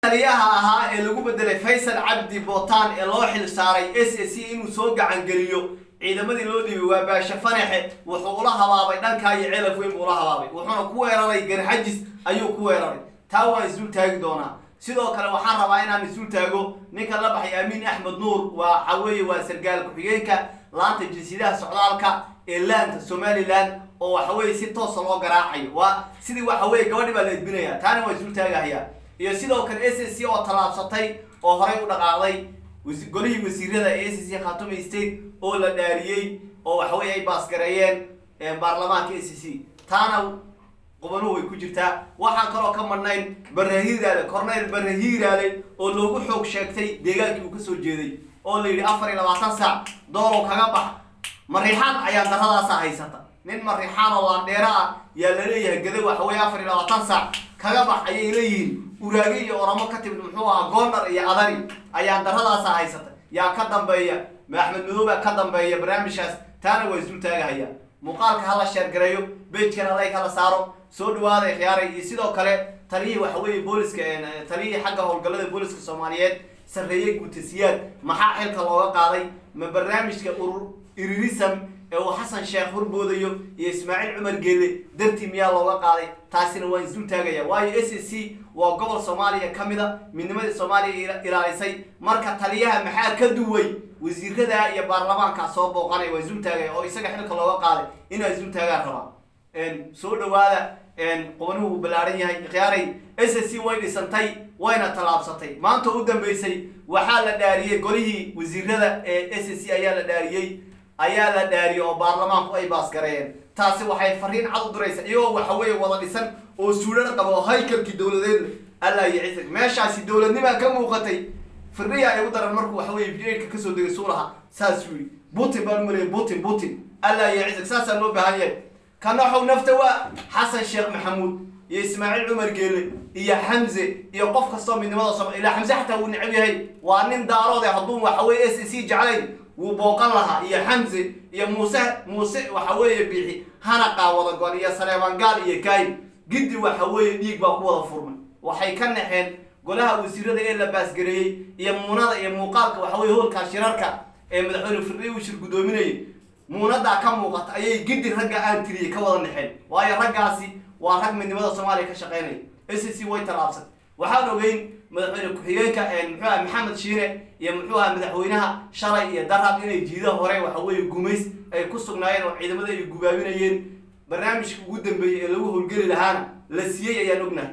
taliyaha ahaa ee lagu bedelay faysal cabdi bootaan ee loo xil saaray s a c inuu soo gacangeliyo ciidamadii loo dhiibay waa baashe fanaxe wuxuu ula habaabay dhankaa iyo celaf weyn buu ula habaabay wuxuuna ku weeraray garxajis ayuu ku weeraray taa waan isul taagi doonaa sidoo kale waxaan rabaa inaan isul taago ninka la baxay amiin axmed nuur waxa weeye waa sargaal ku-xigeenka laanta jinsiyadaha socdaalka ee laanta somalilan oo waxa weeye si toosa loo garaacayo waa sidii waxa weye gabadhi baa la edbinaya taana waa isul taagahayaa iyo sidoo kale s a c oo tallaabsatay oo horey u dhaqaaqday golihii wasiirada ee s c khatumi state oo la dhaariyey oo waxaweye ay baasgareeyeen baarlamaanka s c taana qubanuhu way ku jirtaa waxaan kaloo ka madhnayn barahiiraale corneyl barahiiraale oo loogu xoog sheegtay deegaankii uu kasoo jeeday oo la yidhi afar iyo labaatan saac doolow kaga bax mariixaan ayaa daradaasa haysata nin mariixaan oo laandheero ah yaa laleeyahay gada waxaweye afar iyo labaatan saac kaga bax ayay leeyihiin uraage iyo oromo ka timid muxuu ahaa goondar iyo adari ayaa daradaasa haysata yaa ka dambeeya axmed madooba ka dambeeya barnaamijkaas taana waa isul taagahaya muuqaalka hala sheergareeyo bejkana lay kala saaro soo dhawaada khiyaaray iyo sidoo kale taliyihii waxa weeye booliska taliyihii xagga howlgallada booliska soomaaliyeed sarreeye guutasiyaad maxaa xilka looga qaaday ma barnaamijka urur iririsam ee uu xasan sheekh horboodayo iyo ismaaciil cumar geelle dartii miyaa looga qaaday taasina waan isul taagaya waayo s a c waa gobol soomaaliya ka mid a midnimadii soomaaliya ilaalisay marka taliyaha maxaa ka duway wasiirada iyo baarlamaanka soo booqanaya waa isul taagaya oo isaga xilka looga qaaday inaa isul taagaan rabaa soo dhawaada qubanuhu uu ballaaran yahay khiyaaray s a c way dhisantay wayna tallaabsatay maanta u dambeysay waxaa la dhaariyey golihii wasiirada ee s a c ayaa la dhaariyey ayaa la dhaariyey oo baarlamaanku ay baasgareeyeen taasi waxay fariin cad u diraysa iyagoo waxa weeye wada dhisan oo suudhana qaba oo haykalkii dowladeed allah iyo cisig meeshaasi dowladnimaa ka muuqatay firdhiya ay u daran markuu waxa weye vidka kasoo degay suulaha saasuu yidhi putin baan umaleyay putin putin allah iyo cisig saasaa loo baahan yahay kanaxow nafta waa xasan sheekh maxamuud iyo ismaaciil cumar geele iyo xamze iyo qof kastoo midnimada som ilaa xamse xataa wuu necab yahay waa nin daaroode hadduu waxa weye s c jeclayn wuu booqan lahaa iyo xamze iyo muuse muuse waxa weeye bixi hana qaawada gon iyo sareebangaal iyo kaayin giddi waxa weeye dhiig baa ku wada furmay waxay ka naxeen golaha wasiirada ee la baasgareeyey iyo muunada iyo muuqaalka waxa weye hoolkaa shirarka ee madaxweyne firdhiy uu shir guddoominayay muunadaa ka muuqata ayay giddi ragga aan tiriyey ka wada naxeen waayo raggaasi waa rag midnimada soomaaliya ka shaqeynaya s c way tallaabsay waxaan ogeyn madaxweyne ku-xigeenka muxuu aha maxamed shiine iyo muxuu aha madaxweynaha shalay iyo darab inay jiidaha hore waxa weeye gumays ay ku sugnaayeen oo ciidamada ay gubaabinayeen barnaamijka ugu dambeeyey ee lagu howlgeli lahaana la siiyey ayaan ognahay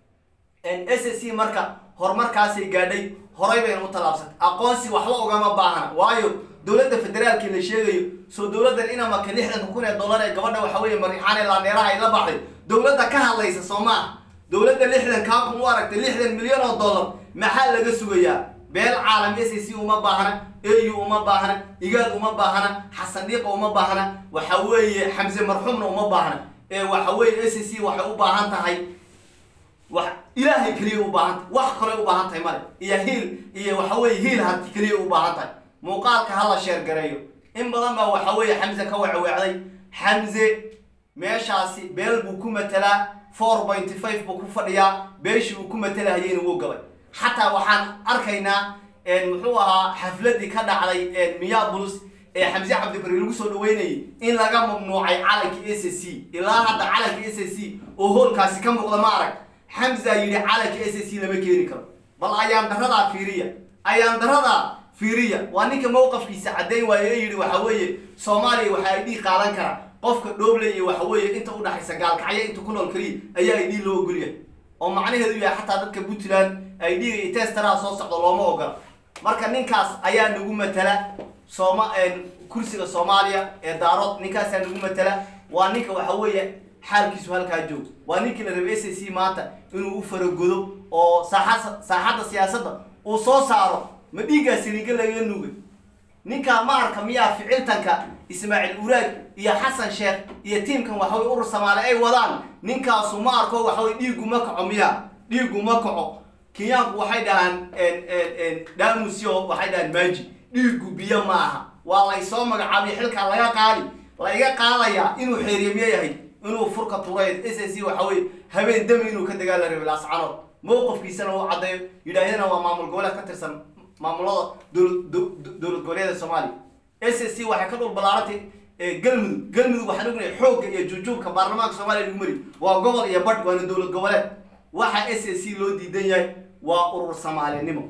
s c marka horumarkaasay gaadhay horay bayna u tallaabsatay aqoonsi waxba ugama baahna waayo dowladda federaalkii la sheegayo soo dowladdan inamaka lixdanka kun ee dollar ee gabadha waxa weeye mariixaan ee laandheeraha ay la baxday dowladda ka hadlaysa soo maaha dowladda lixdan kaa kun u aragtay lixdan milyan oo dollar maxaa laga sugayaa beel caalam s c uma baahna au uma baahna igaad uma baahna xasan dhiiqa uma baahna waxa weeye xamse marxuumna uma baahna ee waxa weeye s c waxay u baahan tahay wax ilaahay keliya u baahan tahay wax kale u baahan tahay male iyo hiil iyo waxa weye hiil harti keliya u baahan tahay muuqaalka hala sheergareeyo in badan baa waxa weeye xamse ka wacweecday xamse meeshaasi beel buu ku matelaa four pointy five buu ku fadhiyaa beeshii uu ku matalahayeyna wuu gabay xataa waxaan arkaynaa muxuu ahaa xafladii ka dhacday miyaabulus ee xamse cabdibari lagu soo dhaweynayay in laga mamnuucay calanka s c ilaa hadda calanka s c oo hoolkaasi ka muuqda ma arag xamza yidhi calanka s c lama keeni karo bal ayaan daradaa fiiriya ayaan daradaa fiiriya waa ninka mowqafkiisa caddayn waayo ee yidhi waxa weeye soomaaliya waxa ay dhiig qaadan karaa qofka dhooble iyo waxa weeye inta udhaxaysa gaalkacyo inta ku nool keliya ayaa ay dhiig loo ogolyahay oo macnaheedu yahay xataa dadka puntland ay dhiiga iyo testaraha soo socdo looma ogola marka ninkaas ayaa nagu matala sooma kursiga soomaaliya ee daarood ninkaasaa nagu matala waa ninka waxa weeye xaalkiisu halkaa joog waa ninkii la rabay s c maanta inuu u faragodo oo saaxa saaxadda siyaasadda uu soo saaro ma dhiiggaa siliga laga nugay ninkaa ma arka miyaa ficiltanka ismaaciil uraag iyo xasan sheekh iyo tiimkan waxawey urur samaale ay wadaan ninkaasu ma arko waxawey dhiigu ma kaco miya dhiigu ma kaco kenyaanku waxay dhahaan dhamusyo waxay dhahaan maaji dhiigu biyo ma aha waa laysoo magacaabay xilkaa laga qaadi laiga qaadayaa inuu xeeriye miya yahay inuu furka turay s c waxa weye habeen dami inuu ka dagaala rabay laascanood mowqifkiisana uu caddeeyo yidhaahdana waa maamul goboleed ka tirsan maamulada dowlad dowlad goboleeda soomaaliya s s c waxay ka dhul ballaarantay galmudug galmudug waxaan ognahay xoogga iyo jujuubka baarlamaanka soomaaliya lagu mari waa gobol iyo badh waana dowlad goboleed waxa s s c loo diidan yahay waa urur soomaalinimo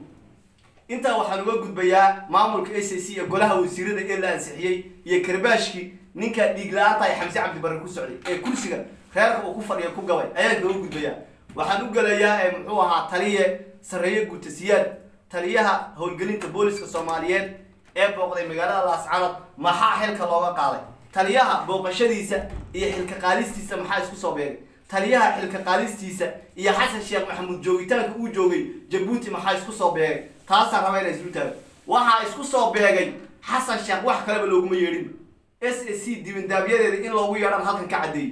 intaa waxaan uga gudbayaa maamulka s s c iyo golaha wasiirada ee la ansixiyey iyo karbaashkii ninka dhiig la-aanta ay xamse cabdibarre ku socday ee kursiga reerka uu ku fadhiya ku gabay ayaan kaga gudbayaa waxaan u gelayaa muxuu ahaa taliye sarreeye guutasiyaad taliyaha howlgelinta booliska soomaaliyeed ee booqday magaalada laascanood maxaa xilka looga qaaday taliyaha booqashadiisa iyo xilka qaadistiisa maxaa isku soo beegay taliyaha xilka qaadistiisa iyo xasan sheekh maxamuud joogitaanka uu joogay jabuuti maxaa isku soo beegay taasaan raba inay islu taago waxaa isku soo beegay xasan sheekh wax kaleba looguma yeedhin s s c dibindaabyadeeda in loogu yeedhan halkan ka caddeeyey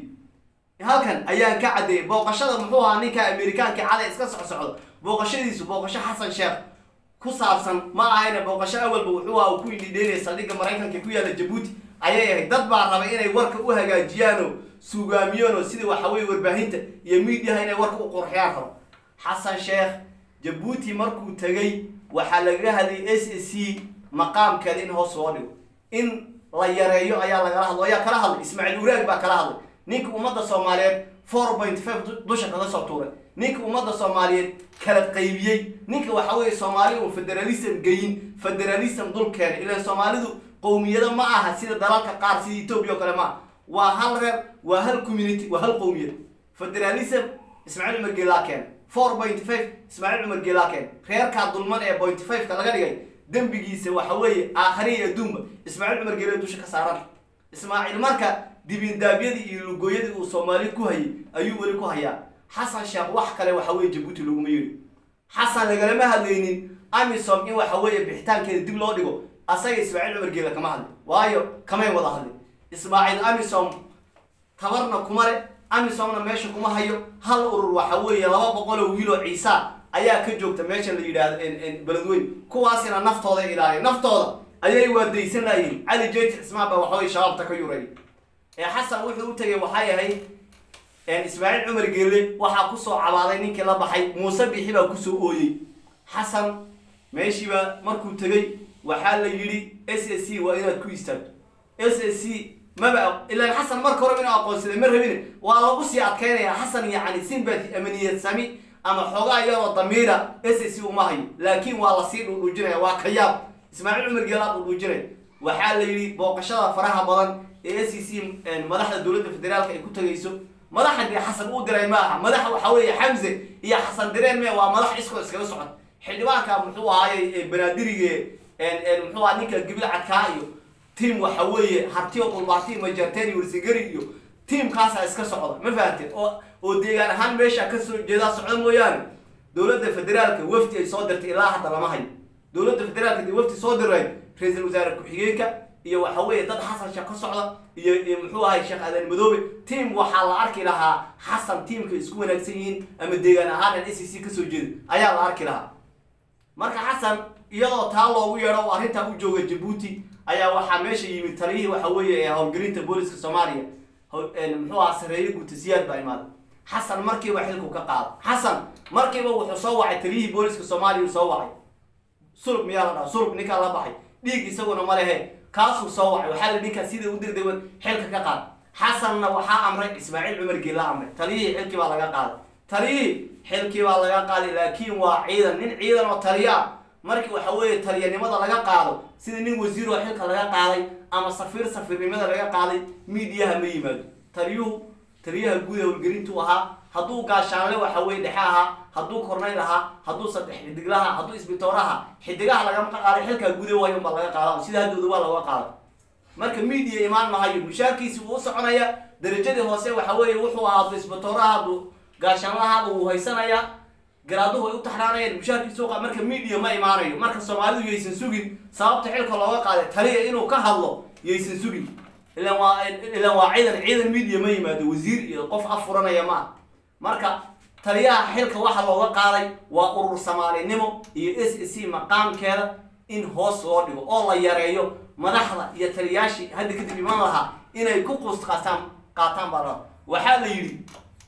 halkan ayaan ka caddeeyey booqashada muxuu ahaa ninka amerikaanka cade iska socsocdo booqashadiisu booqasho xasan sheekh ku saabsan ma ahayna booqasho awalba wuxuu aha uu ku idhidheynaya saldhigga maraykanka ku yaalla jabuuti ayay ahayd dad baa rabay inay warka u hagaajiyaanoo suugaamiyaanoo sida waxa weye warbaahinta iyo miidiyaha inay warka u qurxiyaan rabo xasan sheekh jabuuti markuu tegay waxaa lagaga hadlayay s s c maqaamkeeda in hoos loo dhigo in la yareeyo ayaa lagala hadlo ayaa kala hadlay ismaaciil uraag baa kala hadlay ninka ummadda soomaaliyeed four point five dusha kaga soo tuuray ninka ummadda soomaaliyeed kala qaybiyey ninka waxa weeye soomaali uu federalism geyin federalism dul keenay ilaan soomaalidu qowmiyado ma aha sida dalalka qaar sida etoobiya oo kale ma aha waa hal reer waa hal community waa hal qowmiyad federalism ismaaciil cumar geelaa keenay four point five ismaaciil cumar geelaa keenay reerkaa dulman ee point five ka laga dhigay dembigiisa waxa weeye aakhariya adduunba ismaaciil cumar geele dusha ka saaran ismaaciil marka dibindaabyadii iyo lugooyadii uu soomaali ku hayay ayuu weli ku hayaa xasan sheekh wax kale waxa weeye jabuuti laguma yidhi xasan lagalama hadlaynin amisom in waxa weeye bixitaankeeda dib loo dhigo asaga ismaaciil cumar geele kama hadlin waayo kamay wada hadlin ismaaciil amisom tabarna kuma le amisomna meesha kuma hayo hal urur waxa weeye laba boqoloo wiiloo ciisa ayaa ka joogta meesha la yidhaahdo beledweyn kuwaasina naftooda ilaaliya naftooda ayay waadaysan layihin cali jeyti cismaan baa waxaweye shabaabta ka yuray ee xasan wuxuu u tegay waxay ahayd ismaaciil cumar geelle waxaa kusoo cabaaday ninkii la baxay muuse bixi baa kusoo ooyey xasan meeshiiba markuu tegay waxaa la yidhi s s c waa inaad ku istaagto s s c maba ilaan xasan marka hore inuu aqoonsaday ma rabine waa lagu sii adkaynaya xasan yacni sympathy ama niyad sami ama xoogaa iyadoo damiira s s c uma hayo laakiin waa lasii dhudhuujinaya waa ka yaab ismaaciil cumar geelaa dhudhuujinaya waxaa la yidhi booqashada faraha badan ee s c madaxda dowladda federaalka ay ku tagayso madaxa dee xasan uu diray ma aha madaxa waxa weeye xamse iyo xasan direen me waa madax iskoo iskaga socod xildhibaanka muxuu ahaayey banaadirige muxuu aha ninka gibil cadkaa iyo tiam waxa weeye hartiyo dhulbaati majarteen iyo warsingari iyo tiamkaasaa iska socda ma fahanteen oo oo deegaan ahaan meesha kasoo jeedaa socda mooyaane dowladda federaalka wafdi ay soo dirtay ilaa hadda lama hayo dowladda federaalka dee wafdi soo diray ra-iisul wasaare ku-xigeenka iyo waxa weeye dad xasan sheekh ka socda iyo iyo muxuu ahay sheekh aadan madoobe tiam waxaa la arki lahaa xasan tiamka isku wanaagsan yihiin ama deegaan ahaan an s c kasoo jeeda ayaa la arki lahaa marka xasan iyadoo taa loogu yeedho oo arrintaa u jooga jabuuti ayaa waxaa meesha yimid taliyihii waxa weeye ee howlgelinta booliska soomaaliya muxuu ahaa sareeye guutasiyaad baa imaaday xasan markiiba xilku ka qaado xasan markiiba wuxuu soo wacay taliyihii booliska soomaaliya uu soo wacay sulub miyaa la dhaha sulub ninkaa la baxay dhiig isaguna ma lehe kaasuu soo wacay waxaa la ninkaa sida u degdegan xilka ka qaad xasanna waxaa amray ismaaciil cumar geela amray taliyihii xilkii baa laga qaaday taliyihii xilkii baa laga qaaday laakiin waa ciidan nin ciidan oo taliya ah markii waxa weeye taliyanimada laga qaado sida nin wasiir oo xilka laga qaaday ama safiir safiirnimada laga qaaday miidiyaha ma yimaado taliyuhu taliyaha guud ee howlgelintuu ahaa hadduu gaashaanle waxa weye dhexe ahaa hadduu kornayl ahaa hadduu saddex xidiglaha hadduu isbitooraha xidigaha lagama qaaday xilkaa gude waayo unbaa laga qaada sida haddooda waa laga qaada marka miidiya imaan mahayo mushaarkiisi wuu u soconaya darajadii hoose waxa weeye wuxuu ahaa hadduu isbitooraha hadduu gaashaanlahaaba wuu haysanayaa garaaduhu ay u taxraanayeen mushaarkiisu qa marka miidiya ma imaanayo marka soomaalidu yaysan sugin sababta xilka looga qaaday taliya inuu ka hadlo yaysan sugin ilan waa ilan waa ciidan ciidan miidiya ma yimaado wasiir iyo qof afuranaya ma ah marka taliyaha xilka waxa looga qaaday waa urur soomaalinimo iyo s s c maqaamkeeda in hoos loo dhigo oo la yareeyo madaxda iyo taliyaashii hadda kadib iman lahaa inay ku quust qaataan qaataan baa la waxaa la yidhi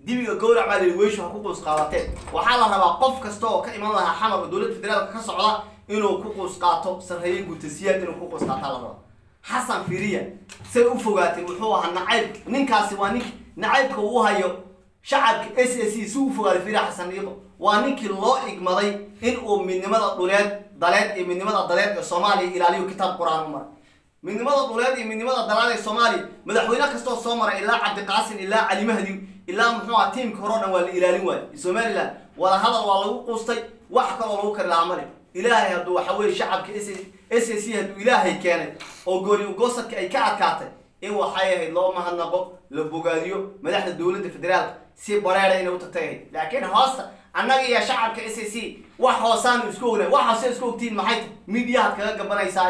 dibiga gowrac baa layidhi weyshu ha ku quus qaadateen waxaa la rabaa qof kasta oo ka iman lahaa xamar oo dowladda federaalka ka socda inuu ku quus qaato sarreeye gutasiyaad inuu ku quus qaataa la rabaa xasan firiya say u fogaatay wuxuu ahaa nacayb ninkaasi waa nink nacaybka uu hayo shacabka s a c si u fogaaday firiya xasan dhiiqo waa ninkii loo igmaday in uu midnimada dhuleed daleed iyo midnimada daleed ee soomaaliya ilaaliyo kitaab qur-aan u maray midnimada dhuleed iyo midnimada dalaad ee soomaaliya madaxweyne kastoo soo maray ilaa cabdiqaasin ilaa cali mahdi ilaa muxuu aha tiimka hore o dhan waa la ilaalin waayey somaliland wada hadal waa lagu quustay wax kaloo lagu kari lahaa male ilaahay hadduu waxa weye shacabka s s a c hadduu ilaahay keenay oo gooni ugoosadka ay ka adkaatay in waxay ahayd loo mahadnaqo la bogaadiyo madaxda dowladda federaalka si bareera inay u tagtay laakiin hoosta annaga iyo shacabka s a c wax hoosaanu isku ognay wax hoose isku ogtiin maxay tahy midiyahaad kaga gabanaysaa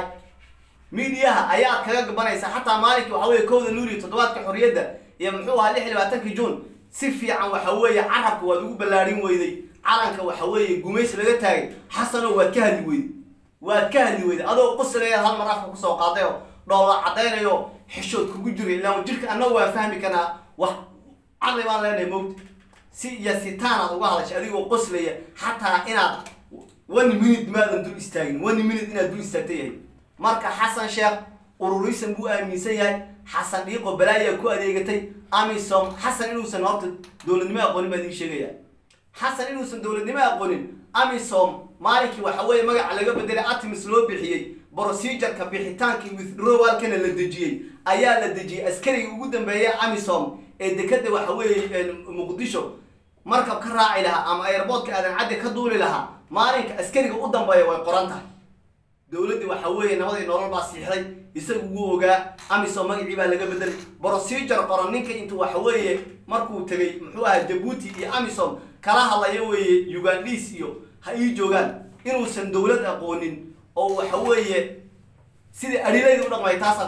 midiyaha ayaad kaga gabanaysaa xataa maalinkii waxa weye kowda luuliyo toddobaadka xorriyadda iyo muxuu ahaa lix iyo labaatankii juun si fiican waxa weeye carabka waad ugu ballaarin weyday calanka waxa weeye gumaysi laga taagay xasano waad ka hadli weyday waad ka hadli weyday adoo qusileeyaad hal mar afka kusoo qaaday oo dhoola caddaynayo xishood kugu jiray ilaa jirka annagu waan fahmi karnaa wax caqli baan leenahay mowta si iyo sitaanaad uga hadashay adigoo qoslaya xataa inaad one minute maadan dul istaagin one minute inaad dul istaagta yahay marka xasan sheekh ururisan buu aaminsan yahay xasan dhiiqo balaayaa ku adeegatay amisom xasan inuusan horta dowladnimo aqoonin baa idin sheegaya xasan inuusan dowladnimo aqoonin amisom maalinkii waxa weeye magaca laga bedelay atimis loo bixiyey procedureka bixitaankii withdrawalkana la dejiyey ayaa la dejiyey askarigii ugu dambeeya amisom ee dekada waxa weeye muqdisho markab ka raaci lahaa ama airboodka aadan caddi ka duuli lahaa maalinka askariga u dambeeya way qoran tahay dowladdii waxa weeye nabadii nolol baa siixday isagu wuu ogaa amisom magacii baa laga bedelay procedure qoran ninka intuu waxa weeye markuu tegay muxuu ahaa jabuuti iyo amisom kala hadlaya weeye ugandis iyo ha ii joogaan inuusan dowlad aqoonin oo waxa weeye sidai adhilayda u dhaqmay taasaa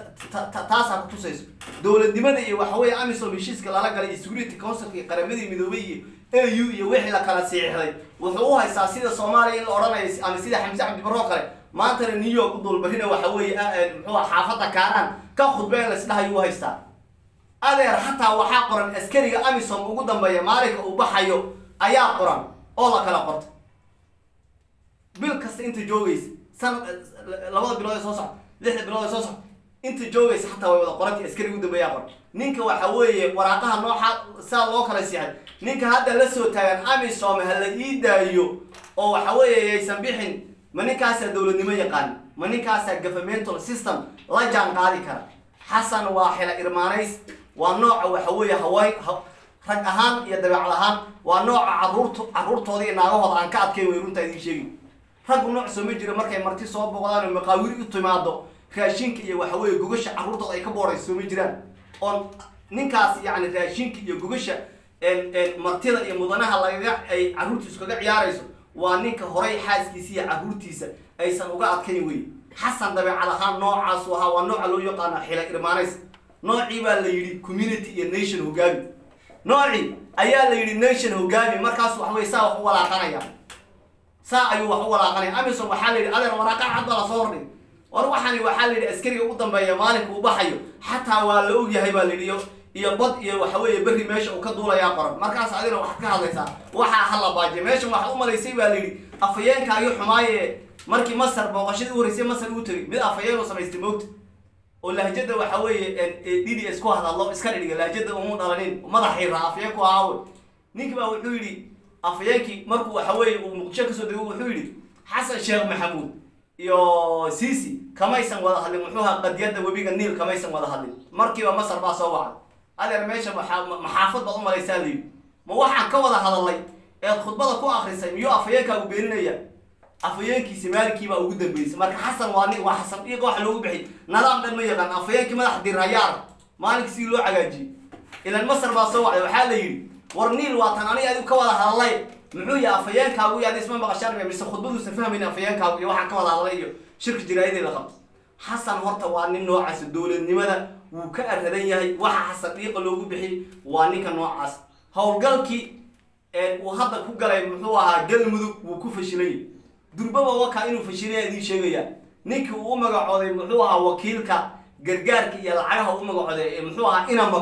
taasaa kutusayso dowladnimada iyo waxa weeye amisom heshiiska lala galay iyo security councilka iyo qaramadii midoobay iyo a u iyo wixii la kala siixday wuxuu u haystaa sida soomaaliya in la odhanayo ama sida xamse cabdibaroo kale maantana new york u dulbarina waxa weeye muxuu xaafadda kaaraan ka khudbeen laisdhahayu u haystaa adeer xataa waxaa qoran askariga amisom ugu dambeeya maalinka uu baxayo ayaa qoran oo la kala qorta bil kasta inta joogaysa sanad labada bilood ee soo socda lixda bilood ee soo socda inta joogaysa xataa way wada qorantay askariga ugu dambeeyaa qoran ninka waxa weeye waraaqaha nooxa saa loo kala siixay ninka hadda la soo taagan amisom ha la ii daayo oo waxa weeye yaysan bixin ma ninkaasaa dowladnimo yaqaan ma ninkaasaa governmental system la jaan qaadi kara xasan waa xila irmaanays waa nooca waxa weeye haween rag ahaan iyo dabeecad ahaan waa nooca caruurt carruurtooda iyo naagahooda aan ka adkayn way runtaa idiin sheegi raggu nooc soo ma jiro markay marti soo boqdaan oo maqaawir u timaado raashinka iyo waxa weeye gogasha carruurtooda ay ka boorayso soo ma jiraan oon ninkaas yacni raashinka iyo gogasha martida iyo mudanaha lagaga ay carruurtiisu kaga ciyaarayso waa ninka horay xaaskiisa iyo carruurtiisa aysan uga adkayn wey xasan dabeecad ahaan noocaasu ahaa waa nooca loo yaqaana xila irmaanays noocii baa la yidhi community iyo nation hogaami noocii ayaa la yidhi nation hogaami markaas waxa weye saa wax u walaaqanaya saa ayuu wax u walaaqanaya amison waxaa la yidhi adeer waraaqa cad baa lasoo hordhig war waxaani waxaa la yidhi askariga u dambeeya maalinka uu baxayo xataa waa la ogyahay baa la yidhi iyo iyo bad iyo waxa weeye berri meesha uu ka duulayaa qoran markaas adina waxaad ka hadlaysaa waxaa hala baajiya meeshan waxaad u malaysay baa la yidhi afayeenkaagii xumaaye markii masar booqashadii u horeysay masar uu tegay mid afayeen uu samaystay moogta oo lahjada waxa weeye d d s ku hadadlo iska dhidhiga lahjada umu dhalanin madaxii raa afayeen ku ahaawe ninki baa wuxuu yidhi afayeenkii markuu waxa weeye uu muqdisho kasoo dego wuxuu yidhi xasan sheekh maxamuud iyo cici kamaysan wada hadlin muxuu ahaa qadiyadda webiga niil kamaysan wada hadlin markiiba masar baa soo wacay adeer meesha maxaafad baad u malaysaa la yidhi ma waxaan ka wada hadalnay eed khudbada ku akrisay miyuu afayeenkaagu beeninaya afayeenkiisi maalinkiibaa ugu dambeysay marka xasan waa nin waa xasan dhiiqa waxa loogu bixiyay nadaam dhan ma yaqaan afayeenkii madax dirhayaar maalinkii sidii loo cagaajiyey ilan masar baa soo wacday waxaa la yidhi war niil waa tan aniga adigu ka wada hadalay muxuu yahay afayeenkaagu iyo adi isma maqashaan mise khudbaduusan fahmayn afayeenkaagu iyo waxaan ka wada hadalay iyo shirka jiraayadii la qabto xasan horta waa nin noocaas dowladnimada wuu ka aradan yahay waxa xasan dhiiqa loogu bixiyey waa ninka noocaas howlgalkii uu hadda ku galay muxuu ahaa galmudug wuu ku fashilay durbaba wakaa inuu fashilaya idiin sheegaya ninkii uu u magacooday muxuu ahaa wakiilka gargaarka iyo lacagaha u magacooday muxuu ahaa inamako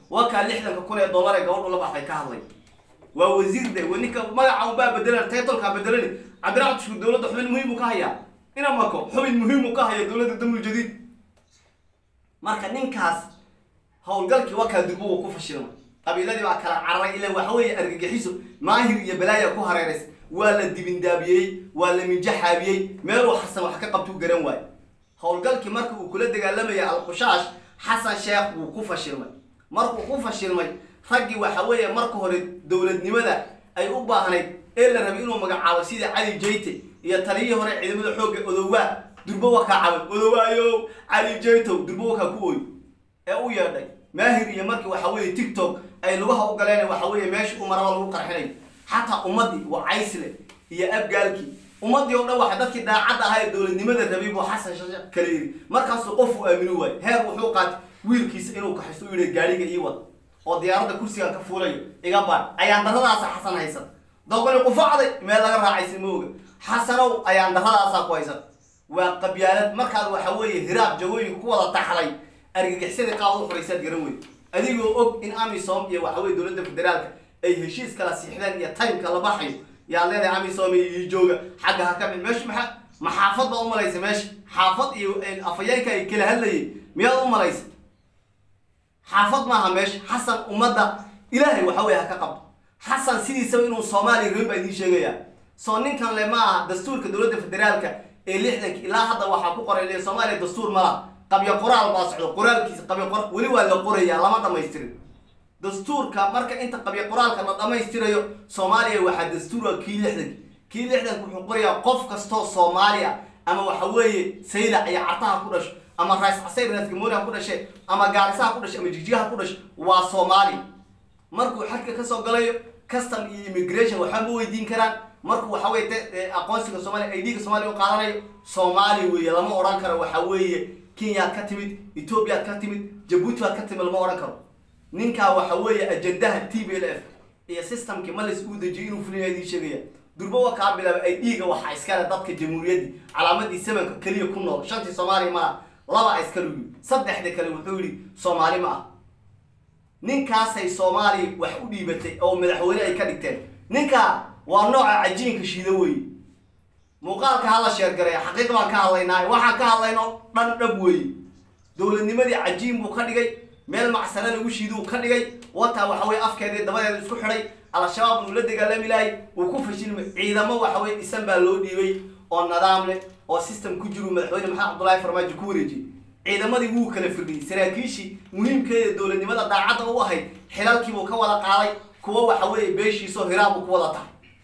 wakaa lixdanka kun ee dollar ee gabadhu la baxay ka hadlay waa wasiir de wa ninka magaca unbaa bedelan taytolkaa bedelani cabdiraxmaan shuur dowladda xubin muhiim uu ka hayaa ina mako xubin muhiim uu ka haya dowladda damul jadiid marka ninkaas howlgalkii wakaa durbo uu ku fashilmay qabiiladii baa kala cararay ilaa waxa weeye argagixiso maahir iyo balaaya ku hareerays waa la dibindaabiyey waa la minjaxaabiyey meeluu xasan wax ka qabtuu garan waayo howlgalkii marka uu kula dagaalamaya alqushaash xasan sheekh wuu ku fashilmay markuu ku fashilmay raggii waxa weeye marka hore dowladnimada ay u baahnayd ee la rabay inuu magacaabo sida cali jayte iyo taliyihii hore ciidamada xoogga odowaa durbo wakaa caban odowaayo cali jaytow durbo wakaa ku ooy ee u yeedhay maahir iyo markii waxa weeye tiktok ay lugaha u galeen waxa weeye meesha u maraba lagu qarxinayo xataa ummadii waa caysle iyo abgaalkii ummadii oo dhan waxa dadkii daacadda ahaa ee dowladnimada rabay buu xasan shashe kala yidhi markaasuu qof uu aamini waayo heer wuxuu qaatay wiilkiisa inuu kaxisto u yidhi gaadhiga ii wad oo diyaaradda kursigan ka fuulayo iga baadh ayaan darradaasa xasan haysan doqoni qufacday meel laga raacaysa ma oga xasanow ayaan darradaasaa ku haysan waa qabyaalad markaad waxa weeye hiraab jawooyinka ku wada taxday argagixisada qaad u xuraysaad garan weyd adigoo og in amisom iyo waxa weye dowladda federaalka ay heshiis kala siixdeen iyo timeka la baxayo yaad leedahay amisom iyo ii jooga xagga ha ka mid meesha maxaa ma xaafad baa u malaysa meesha xaafad iyo afayeenka ay kala hadlayay miyaad u malaysa xaafad maaha meesha xasan ummadda ilaahay waxa weye ha ka qabto xasan sidiisaba inuu soomaaliya rabin baa idiin sheegayaa soo ninkan le ma aha dastuurka dowladda federaalka ee lixdanka ilaa hadda waxaa ku qoray le soomaaliya dastuur ma laha qabyo qoraal baa socdo qoraalkiisa qabyo qor weli waa la qorayaa lama dhamaystirin dastuurka marka inta qabyo qoraalka la dhammaystirayo soomaaliya waxaa dastuura kii lixdanka kii lixdanka wuxuu qorayaa qof kastoo soomaali ah ama waxa weeye saylac iyo cartaha ku dhasho ama raas casayr raasgamooniha ku dhashe ama gaarisaha ku dhashe ama jigjigaha ku dhashe waa soomaali markuu xadka kasoo galayo custom iyo immigration waxba ma weydiin karaan markuu waxa weye aqoonsiga soomaaliya idga soomaaliya u qaadanayo soomaali weeye lama odhan karo waxa weeye kenyaad ka timid ethoobiyaad ka timid jabuuti baad ka timid lama odhan karo ninkaa waxa weeye ajendaha t b l f iyo systemkii malis uu dejiyay inuu fulina idiin sheegaya durbowa kaa bilaaba ay dhiiga waxaa iskale dadka jamhuuriyaddii calaamadii samanka keliya ku nool shantii soomaaliya ma ah laba a iskale yidhi saddexda kale wuxuu yidhi soomaali ma ah ninkaasay soomaaliya wax u dhiibatay oo madaxweyne ay ka dhigteen ninkaa waa nooca cajiinka shiida weeye muuqaalka hala sheergareya xaqiiq baan ka hadlaynaa waxaan ka hadlayno dhan dhab weeye dowladnimadii cajiin buu ka dhigay meel macsare lagu shiiduu ka dhigay wataa waxa weye afkeedii dabadeeda isku xidhay al-shabaab uu la dagaalami lahay uu ku fashilmay ciidamo waxa weye dhisan baa loo dhiibay oo nidaam leh oo system ku jiru madaxweyne maxamed cabdullaahi farmaajo ku wareejiyey ciidamadii wuu kala firdhiyey saraakiishii muhiimkeeda dowladnimada daacadda u ahayd xilalkiibuu ka wada qaaday kuwa waxa weeye beeshiisoo hiraabuu ku wada tahay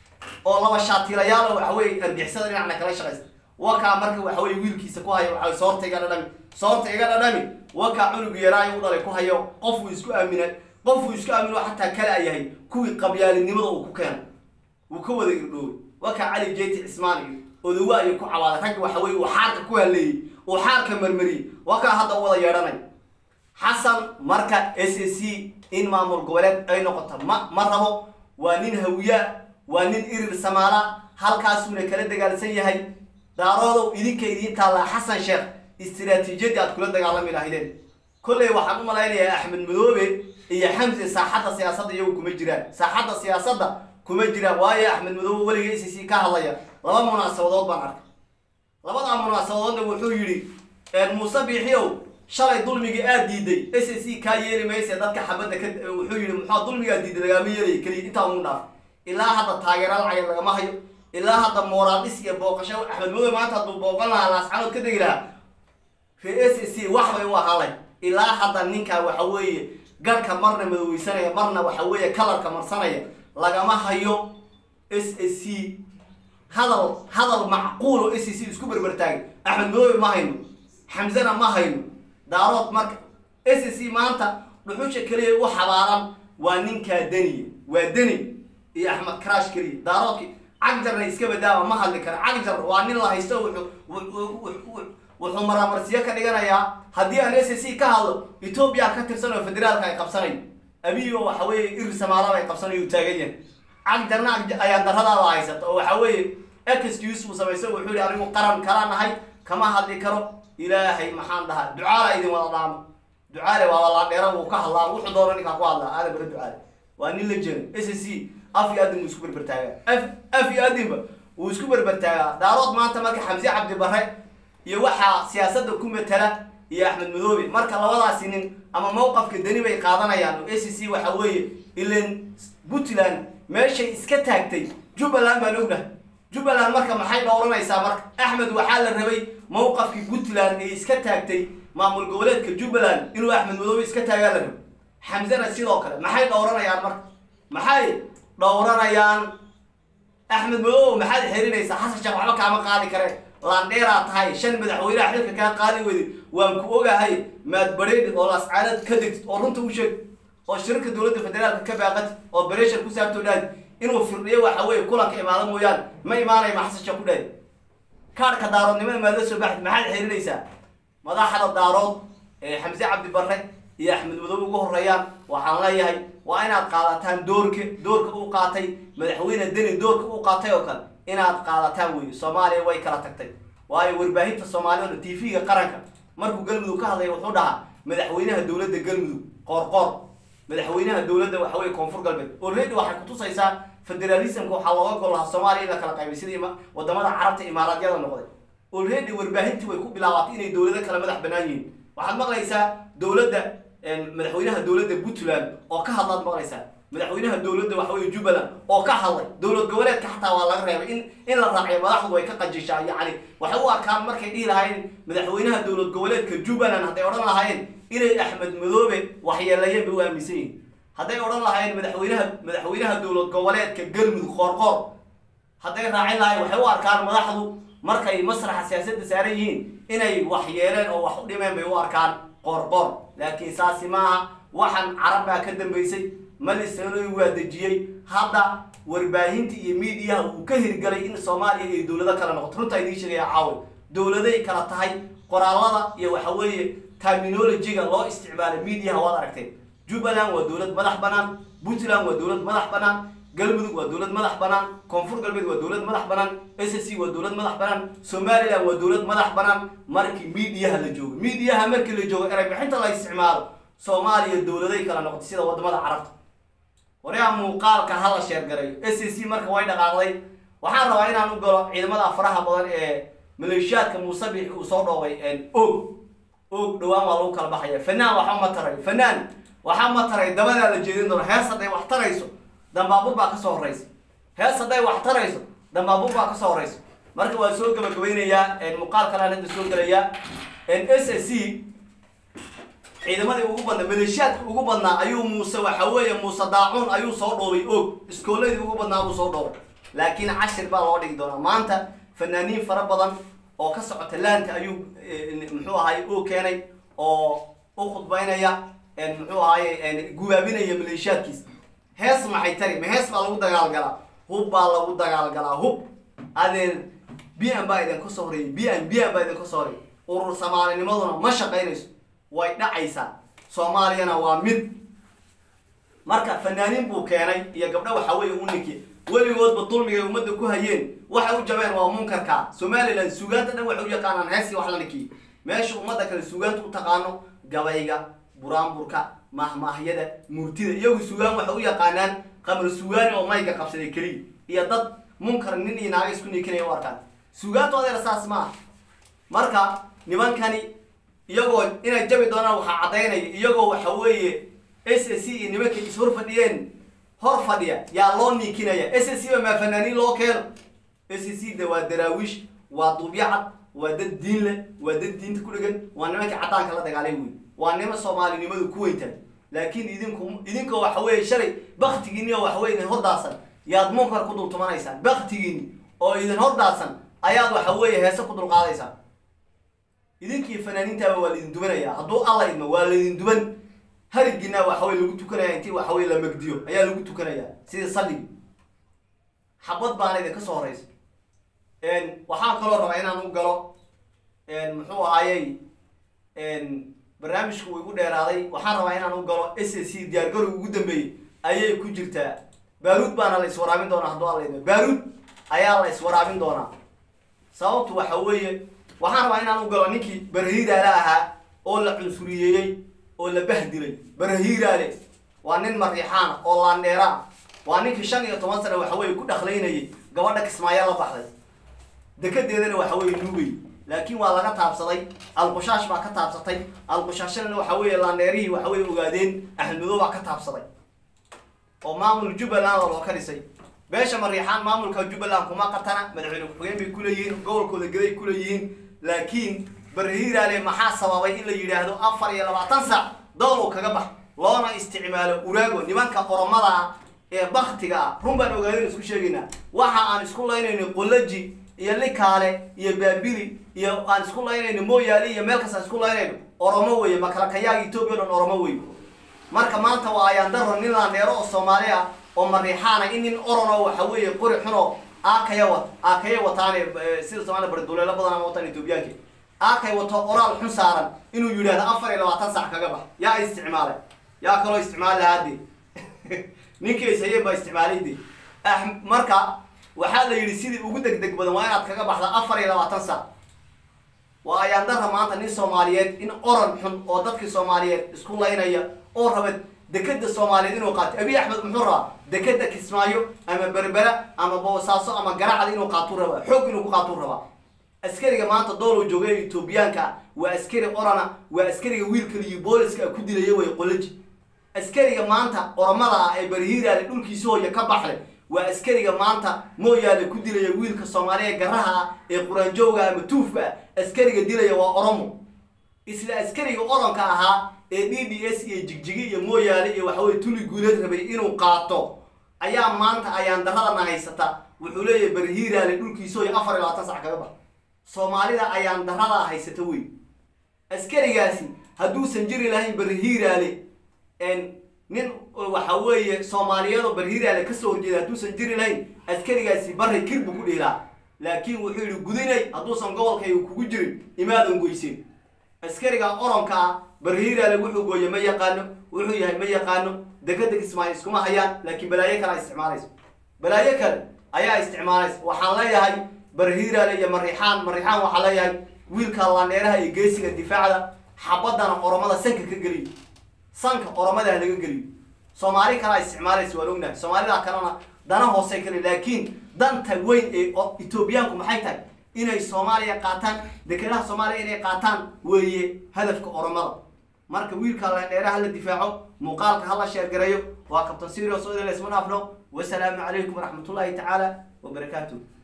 oo laba shaatilayaal waxa weye argixisada dhinacna kala shaqaysta wakaa marka waxa weye wiilkiisa ku hayo waxa soorta iga dhadhami soorta iga dhadhami wakaa cunug yaraayo u dhalay ku hayo qofuu isku aamina qofuu isku aamino xataa kale a yahay kuwii qabyaalinimada uu ku keenay wuu ka wada irdhooway wakaa cali jeyti cismaan iyo odowa ayuu ku cawaaday raggi waxa weye uu xaarka ku haleeyey uu xaarka marmariyey wakaa hadda u wada yeedhanay xasan marka s a c in maamul goboleed ay noqoto ma ma rabo waa nin hawiyaa waa nin irir samaala halkaasuuna kala dagaalsan yahay daaroodow idinka idiin taallaa xasan sheekh istiraatiijiyadii aad kula dagaalami lahaydeen kolley waxaan u malaynayaa axmed madoobe iyo xamse saaxadda siyaasadda iyagu kuma jiraan saaxadda siyaasadda kuma jiraan waayo axmed madoobe weliga i c c ka hadlaya laba munaasabadood baan arkay labadaa munaasabadoodna wuxuu yidhi muuse biixiyow shalay dulmigii aad diiday s a c kaa yeeli mayse dadka xabadda ka wuxuu yidhi muxua dulmigaa diiday lagaama yeelaya keliya intaa uu dhaaf ilaa hadda taageera lacag lagama hayo ilaa hadda moraaldhis iyo booqasho axmed madoobe maanta hadduu booqan lahaa laascanood ka degi lahaa ree s a c wax bay u ahaanay ilaa hadda ninkaa waxa weeye garhka marna madoweysanaya marna waxa weeye kalarka marsanaya lagama hayo s a c hadal hadal macquulo s a c isku berbertaagay axmed madoobe ma hayno xamsena ma hayno daarood marka s a c maanta dhuxusha keliya u xabaaran waa ninkaa deniya waa deni iyo axmed karaash keliya daaroodki cagjarna iska badaaba ma hadli kara cagjar waa nin la haysto wuxuu wuxuu maraamarsiyo ka dhiganayaa haddii aan s a c ka hadlo etoobiya ka tirsan oo federaalka ay qabsanayo abiyo waxa weeye iri samaalaba ay qabsanayo uu taagan yahay cagjarna ayaan daradaada haysata oo waxa weeye excuse uu samayso wuxuu yihi anigu qaran kala nahay kama hadli karo ilaahay maxaan dhahaa ducaala idin wada dhaamo ducaale waa laadheera wuu ka hadlaa wuxuu doona ninkaa ku hadlaa aadan bare ducaale waa nin la jeedo s c af iyo adin wuu isku berbertaagaa af af iyo adinba wuu isku berbertaagaa daarood maanta marka xamse cabdi bare iyo waxaa siyaasadda ku matala iyo axmed madoobe marka labadaasi nin ama mowqafka deni bay qaadanayaan oo a c c waxa weeye ilan puntland meeshay iska taagtay jubbaland baan ognahay jubbaland marka maxay dhowranaysaa marka axmed waxaa la rabay mowqafkii puntland ee iska taagtay maamul goboleedka jubbaland inuu axmed madoobe iska taagaa la rabay xamsena sidoo kale maxay dhowranayaan marka maxay dhowranayaan axmed madoobe maxaad xerinaysaa xasan sheekh waxba kaama qaadi kareen laandheeraa tahay shan madaxweynaha xilka kaa qaadi weyday waan ku ogahay maad bareedhi oo lascaanad ka degtid oo runta u sheeg oo shirarka dowladda federaalka ka baaqati oo bareshar ku saabtoo dhaadi inuu firdhiyo waxa weeye kulanka imaado mooyaane ma imaanaya ma xasan sheekh ku dhaadi kaarhka daaroodnimada maad la soo baxdi maxaad xerinaysaa madaxda daarood ee xamse cabdi barre iyo axmed madoobe ugu horeeyaan waxaan leeyahay waa inaad qaadataan doorka doorka uu qaatay madaxweyne deni doorka uu qaatay oo kale inaad qaadataan weeye soomaaliya way kala tagtay waayo warbaahinta soomaalida o t v-ga qaranka markuu galmudug ka hadlaya wuxuu dhahaa madaxweynaha dowladda galmudug qoorqoor madaxweynaha dowladda waxa weye koonfur galbeed already waxay kutusaysaa federalismka waxaa looga gol lahaa soomaaliya in la kala qaybay sidii wadamada carabta imaaraadyada noqday already warbaahintii way ku bilaabatay inay dowlado kala madax banaan yihiin waxaad maqlaysaa dowladda madaxweynaha dowladda puntland oo ka hadlaad maqlaysaa madaxweynaha dowladda waxa weye jubbaland oo ka hadlay dowlad goboleedka xataa waa laga reebay in in la raaciyo madaxdu way ka qajishaa yacni waxay u arkaan markay dhihi lahaayeen madaxweynaha dowlad goboleedka jubbaland hadday odhan lahaayeen inay axmed madoobe waxyeeleeyeen bay u aaminsan yihin hadday odhan lahaayeen madaxweynaha madaxweynaha dowlad goboleedka galmudug qoorqoor hadday raacin lahayen waxay u arkaan madaxdu markay masraxa siyaasadda saaran yihiin inay wax yeeleen oo wax u dhimeen bay u arkaan qoorqoor laakiin saasi maaha waxaan carab baa ka dambaysay malisanoy waa dejiyey hadda warbaahinta iyo miidiyaha uu ka hirgalay in soomaaliya ay dowlado kale noqoto runtaa idiin sheegaya caawa dowladay kala tahay qoraalada iyo waxa weeye terminologyga loo isticmaalay miidiyaha waad aragteen jubbaland waa dowlad madax banaan puntland waa dowlad madax banaan galmudug waa dowlad madax banaan koonfur galbeed waa dowlad madax banaan s c waa dowlad madax banaan somaliland waa dowlad madax banaan markii miidiyaha la joogo miidiyaha markii la joogo eray bixinta la isticmaalo soomaaliya dowladay kala noqotay sida wadamada carabta waryaha muuqaalka hala sheergarayo s c marka way dhaqaaqday waxaan rabaa inaan u galo ciidamada faraha badan ee maleeshiyaadka muusabix uu soo dhoobay og og dhawaan waa lagu kala baxaya fanaan waxa ma taray fanaan waxaa ma taray dabadaa la jeedin doona hees hadday wax tarayso dambaabur baa kasoo horeysa hees hadday wax tarayso dambaabur baa kasoo horeysa marka waa soo gabagabeynayaa muuqaal kalean hadda soo gelayaa s c ciidamadii ugu badnaa maleeshiyaadka ugu badnaa ayuu muuse waxa weeye muuse daacuun ayuu soo dhoobay og iskooladii ugu badnaa buu soo dhoobay laakiin cashir baa loo dhigi doonaa maanta fanaaniin fara badan oo ka socota laanta ayuu muxuu ahaay u keenay oo u khudbaynaya muxuu ahaay gubaabinaya maleeshiyaadkiisa hees maxay tari ma hees baa lagu dagaalgalaa hub baa lagu dagaalgalaa hub adeer b m baa idinka soo horeeyay b m b m baa idinka soo horeeyay urur soomaalinimaduna ma shaqaynayso way dhacaysaa soomaaliyana waa mid marka fanaaniin buu keenay iyo gabdho waxa weeye u ninki weligoodba dulmigay ummadda ku hayeen waxay u jabeen waa munkarka somalilan suugaanta dhan waxay u yaqaanaan heesii wax la ninkiy meesha ummadda kale suugaanta u taqaano gabayga buraanburka mahmaahyada murtida iyagu suugaan waxay u yaqaanaan qamar suugaani oo mayga qabsaday keliya iyo dad munkar nin iyo naaga isku niikinaya u arkaan suugaantu adeer saas ma ah marka nimankani iyagoo inay jabi doonaan waxaa caddaynaya iyagoo waxa weeye s c iyo nimankay is hor fadhiyeen hor fadhiya yaa loo niikinaya s c ba maa fanaaniin loo keeno s c de waa daraawiish waa duubyacad waa dad diin leh waa dad diinta ku dhegan waa nimankii caddaanka la dagaalay wey waa nima soomaalinimadu ku weyntaan laakiin idinku idinkoo waxa weeye shalay baktigiini oo waxa weye idin hordaasan yaad munkar ku dultumanaysaan baktigiini oo idin hordaasan ayaad waxa weeye heese ku dulqaadaysaan idinkii fanaaniintaaba waa laidin dubanaya hadduu alla idmo waa laydin duban harigina waxa weye lagu tukanaya intii waxa weye la magdiyo ayaa lagu tukanaya sidii salligi xabad baana idinka soo horeysa waxaan kaloo rabaa inaan u galo muxuu ahaayey barnaamijku uu igu dheeraaday waxaan rabaa inaan u galo s c diyaargarow ugu dambeeyey ayay ku jirtaa baaruud baana la iswaraabin doonaa hadduu alla idmo baaruud ayaa la iswaraabin doonaa sababtu waxa weeye waxaan rabaa inaan u galo ninkii barhiidaala ahaa oo la cunsuriyeeyey oo la bahdilay barahiiraale waa nin mariixaana oo laandheeraa waa ninkii shan iyo toban sana waxa weye ku dhaqlaynayay gabadha kismaayo la baxday dekedeedana waxa weye nuugay laakiin waa laga taabsaday alqushaash baa ka taabsatay alqushaashana waxa weeye laandheerihii waxa weye ogaadeen axmedow baa ka taabsaday oo maamul jubbaland oo loo ka dhisay beesha mariixaan maamulka jubbaland kuma qatana madaxweyne ku-xigeen bay kuleeyihiin gobolkooda gaday kuleeyihiin laakiin barhiiraale maxaa sababay in la yidhaahdo afar iyo labaatan sac doolow kaga bax loona isticmaalo uraago nimanka oromada ah ee baktiga ah run baan ogaadeen isku sheegaynaa waxa aan isku laynayno qolaji iyo likaale iyo baabili iyo aan isku laynayno mooyaali iyo meel kasta isku laynayno oromo weeye makalakayaga etoobiya dhan oromo weeye marka maanta waa ayaan daro nin laandheero oo soomaali ah oo mariixaana in nin orono waxa weeye qori xuno aakaya wat aakaya wataane sida somaaliya barduleelo badan ama wataan etoobiyaanka aakay wato oraal xun saaran inuu yidhahdo afar iyo labaatan sac kaga bax yaa isticmaalay yaa kaloo isticmaali lahaa de ninkii ishayeen baa isticmaalay de marka waxaa la yidhi sidii ugu deg deg badan waa inaad kaga baxda afar iyo labaatan sac waa ayaan dara maanta nin soomaaliyeed in oran xun oo dadkii soomaaliyeed isku laynaya oo raba dekeda soomaaliyeed inuu qaato abiy axmed muxuu rabaa dekeda kismaayo ama berbera ama boosaaso ama garacda inuu qaatuu rabaa xoog inuu ku qaatuu rabaa askariga maanta doolow jooga ee etoobiyaanka waa askari orana waa askariga wiilkaliyo booliska ku dilaya way qolaji askariga maanta oromada ah ee barhiiraale dhulkiisi hooya ka baxle waa askariga maanta mooyaale ku dilaya wiilka soomaaliya garaha ah ee quraanjooga ama tuufka ah askariga dilaya waa oromo isla askariga oronka ahaa ee d d s iyo jigjigi iyo mooyaale iyo waxaweye tuli guuleed rabay inuu qaato ayaa maanta ayaan daradana haysata wuxuu leeyahay barhiiraale dhulkiisi hooya afar iyo labaatan sac kaga bax soomaalida ayaan darada haysata wey askarigaasi hadduusan jiri lahayn barhiiraale nin waxa weeye soomaaliyeedoo barhiiraale kasoo horjeeda hadduusan jiri lahayn askarigaasi bari kir buu ku dhiilaa laakiin wuxuu yihi gudinay hadduusan gobolkayga kugu jirin imaadan goyseen askariga oronka ah barhiiraale wuxuu gooye ma yaqaano wuxuu yahay ma yaqaano dekeda kismaayo iskuma hayaan laakiin balaayo kale a isticmaalayso balaayo kale ayaa isticmaalaysa waxaan leeyahay barhiiraale iyo mariixaan mariixaan waxaa leeyahay wiilka laandheeraha iyo geesiga difaacda xabadana oromada sanka ka geliyo sanka oromada ha laga geliyo soomaali kalea isticmaalaysa waan ognahay soomaalida kalena dana hoose kale laakiin danta weyn ee etoobiyaanku maxay tahay inay soomaaliya qaataan dekedaha soomaaliya inay qaataan weeye hadafka oromada marka wiilka laandheeraha hala difaaco muuqaalka hala sheergareeyo waa kabtan sirios oo idin laysma dhaafno wasalaamu calaykum waraxmatullaahi tacaala wabarakaatuh